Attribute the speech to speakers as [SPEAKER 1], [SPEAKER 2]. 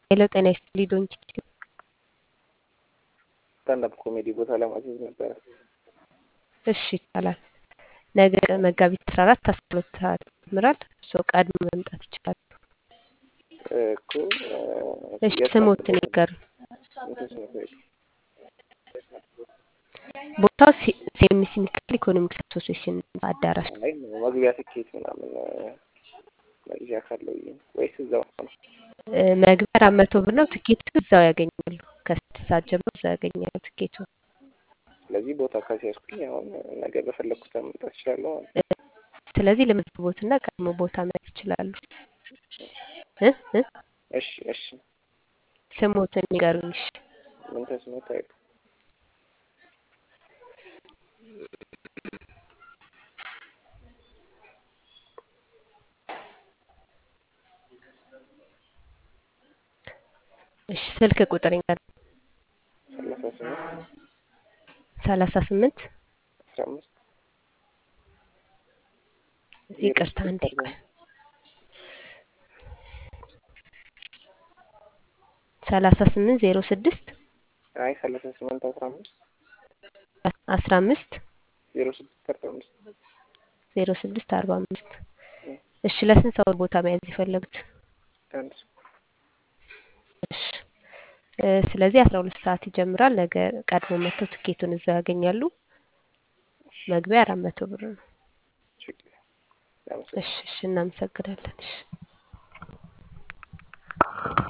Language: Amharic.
[SPEAKER 1] ሄሎ ጤና ይስጥልኝ ዶንኪ
[SPEAKER 2] ስታንዳፕ ኮሜዲ ቦታ ለማስያዝ ነበረ።
[SPEAKER 1] እሺ ይቻላል። ነገ መጋቢት አስራ አራት አስራ ሁለት ሰዓት ይጀምራል። እርስዎ ቀድሞ መምጣት ይችላሉ።
[SPEAKER 2] እኮ
[SPEAKER 1] እሺ ስሞትን ይንገሩ። ቦታው ሴሚሲ ሚካኤል ኢኮኖሚክስ አሶሲዬሽን አዳራሽ
[SPEAKER 2] አይ መግቢያ ትኬት ምናምን መግዣ ካለው ብዬ ነው። ወይስ እዛው ነው?
[SPEAKER 1] እ፣ መግቢያ አራት መቶ ብር ነው። ትኬቱ እዛው ያገኛሉ። ከስድስት ሰዓት ጀምሮ እዛው ያገኛሉ ትኬቱ።
[SPEAKER 2] ስለዚህ ቦታ ካስያዝኩኝ አሁን ነገ በፈለግኩት መምጣት እችላለሁ ማለት ነው።
[SPEAKER 1] ስለዚህ ለመዝግቦትና ቀድሞ ቦታ መያዝ ይችላሉ። እ እ
[SPEAKER 2] እሺ እሺ።
[SPEAKER 1] ስሞትን ይንገሩኝ። እሺ
[SPEAKER 2] ምን ተስኖት አይሉ
[SPEAKER 1] እሺ ስልክ ቁጥር ይንገሩኝ።
[SPEAKER 2] ሰላሳ
[SPEAKER 1] ሰላሳ
[SPEAKER 2] ስምንት
[SPEAKER 1] ስምንት
[SPEAKER 2] አስራ አምስት
[SPEAKER 1] ይቅርታ አንዴ ቆይ። ሰላሳ ስምንት ዜሮ ስድስት
[SPEAKER 2] አይ ሰላሳ ስምንት አስራ አምስት
[SPEAKER 1] አስራ አምስት
[SPEAKER 2] ዜሮ ስድስት አርባ አምስት
[SPEAKER 1] ዜሮ ስድስት አርባ አምስት እሺ ለስንት ሰው ቦታ መያዝ የፈለጉት?
[SPEAKER 2] አንድ
[SPEAKER 1] እሺ እ፣ ስለዚህ አስራ ሁለት ሰዓት ይጀምራል። ነገ ቀድሞ መጥተው ትኬቱን እዛው ያገኛሉ። መግቢያ አራት መቶ ብር ነው።
[SPEAKER 2] ችግር
[SPEAKER 1] እሺ እሺ እናመሰግናለን። እሺ